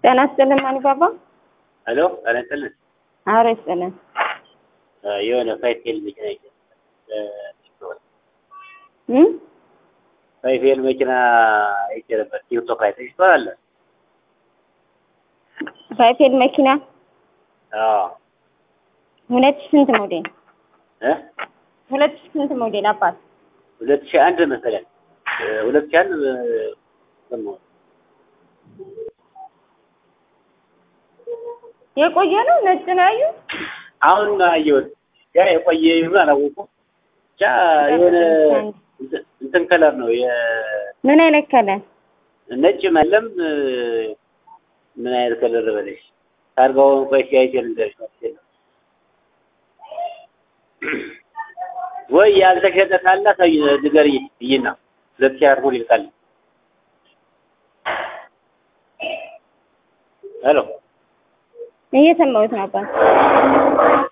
ጤና ይስጥልን ማኒባባ። ሄሎ ጤና ይስጥልን። አረ ይስጥልን። የሆነ ፋይፌል መኪና እም ፋይፌል መኪና አይቼ ነበር። ቲክቶክ ላይ ተሽቷል። ፋይፌል መኪና አዎ ሁለት ሺህ ስንት ሞዴል? እ ሁለት ሺህ ስንት ሞዴል አባት? ሁለት ሺህ አንድ መሰለኝ ሁለት ሺህ አንድ ሰማሁ። የቆየ ነው ነጭ ነው ያዩ አሁን አየሁት። ያ የቆየ ይሁን አላወኩም። ብቻ የሆነ እንትን ከለር ነው ምን አይነት ከለር? ነጭ መለም ምን አይነት ከለር በለሽ ታርጋውን ቆይ ሲያይቼ ልንገርሽ ማለት ነው። ወይ ያልተሸጠ ካለ አሳይ ንገሪኝ ብይና ሁለት ሺህ አርጎ ይልቃል። ሄሎ እየሰማሁት ነው አባት።